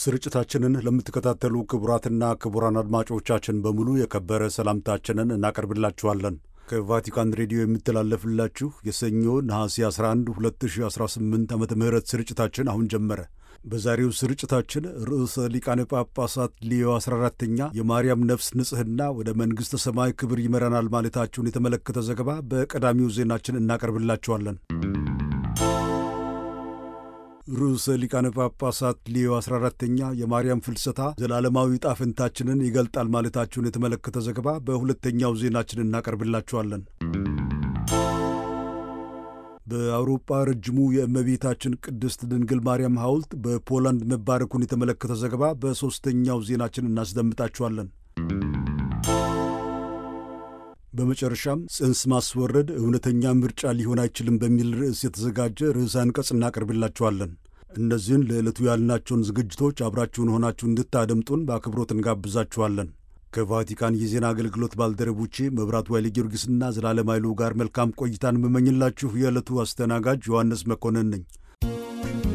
ስርጭታችንን ለምትከታተሉ ክቡራትና ክቡራን አድማጮቻችን በሙሉ የከበረ ሰላምታችንን እናቀርብላችኋለን። ከቫቲካን ሬዲዮ የሚተላለፍላችሁ የሰኞ ነሐሴ 11 2018 ዓመተ ምህረት ስርጭታችን አሁን ጀመረ። በዛሬው ስርጭታችን ርዕሰ ሊቃነ ጳጳሳት ሊዮ 14ተኛ የማርያም ነፍስ ንጽሕና ወደ መንግሥተ ሰማይ ክብር ይመራናል ማለታቸውን የተመለከተ ዘገባ በቀዳሚው ዜናችን እናቀርብላችኋለን። ርዕሰ ሊቃነ ጳጳሳት ሊዮ 14ተኛ የማርያም ፍልሰታ ዘላለማዊ ጣፍንታችንን ይገልጣል ማለታቸውን የተመለከተ ዘገባ በሁለተኛው ዜናችን እናቀርብላችኋለን። በአውሮፓ ረጅሙ የእመቤታችን ቅድስት ድንግል ማርያም ሐውልት በፖላንድ መባረኩን የተመለከተ ዘገባ በሦስተኛው ዜናችን እናስደምጣችኋለን። በመጨረሻም ጽንስ ማስወረድ እውነተኛ ምርጫ ሊሆን አይችልም በሚል ርዕስ የተዘጋጀ ርዕሰ አንቀጽ እናቀርብላችኋለን። እነዚህን ለዕለቱ ያልናቸውን ዝግጅቶች አብራችሁን ሆናችሁ እንድታደምጡን በአክብሮት እንጋብዛችኋለን። ከቫቲካን የዜና አገልግሎት ባልደረቦቼ መብራቱ ኃይለ ጊዮርጊስና ዘላለም ኃይሉ ጋር መልካም ቆይታን የምመኝላችሁ የዕለቱ አስተናጋጅ ዮሐንስ መኮንን ነኝ።